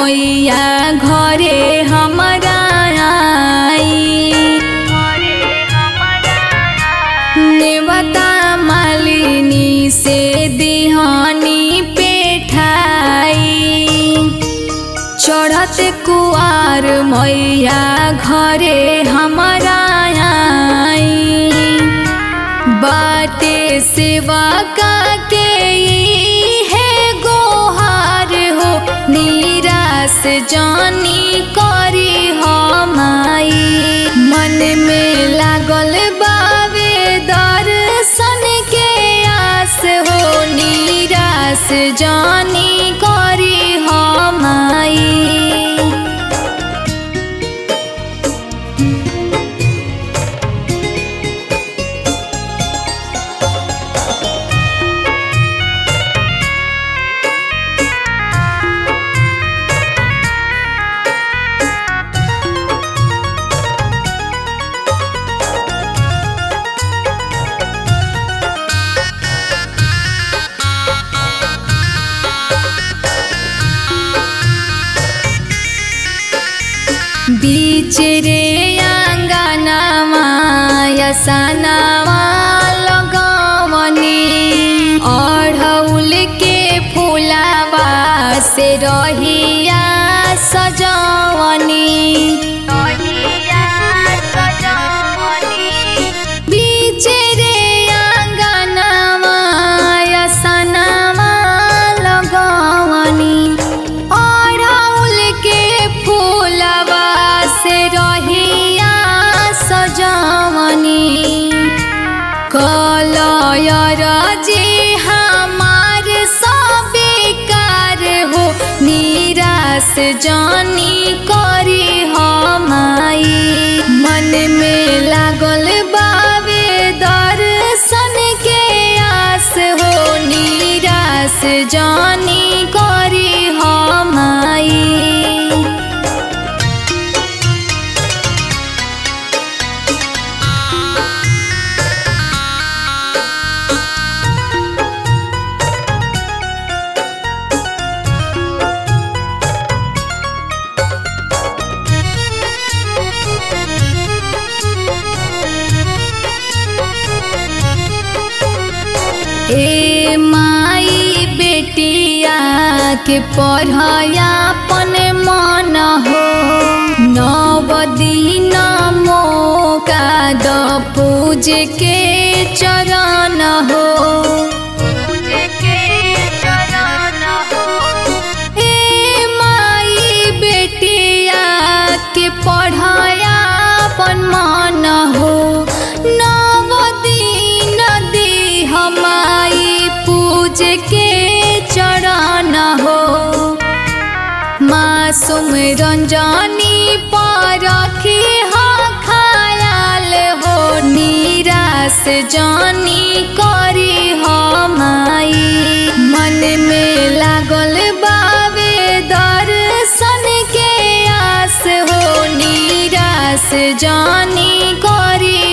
मैया घरे हमारा आई नेवता मालिनी से दिहानी पेठाई चढ़त कुआर मैया घरे हमारा आई बाटे सेवा का के ई है गोहार हो निराश जानी करी हमाई मन में लागल बावे दर्शन के आस हो निराश जानी करी हमाई बीच रे आंगनामा यसनामा लगवनी अढ़ौल के फुलावा से रहिया सजवनी बीच रे आंगनामा यसनामा लगवनी अढ़ौल के फूलवा से रहिया सजवनी कलयर जे हमार सबिकार हो निराश जानी करी हमाई मन में लागल बावे दर्शन के आस हो निराश जानी करी हमाई ए माई बेटिया के पढ़यापन मन हो नव दिन मौका द पूज के चरण हो ए माई बेटिया के पढ़यापन मन हो नव दिन दी हमाई पूज के चरण हो मासूम रंजनी पर रखी हो खयाल हो निराश जानी करी हमाई मन में लागल बावे दर्शन के आस हो निराश जानी करी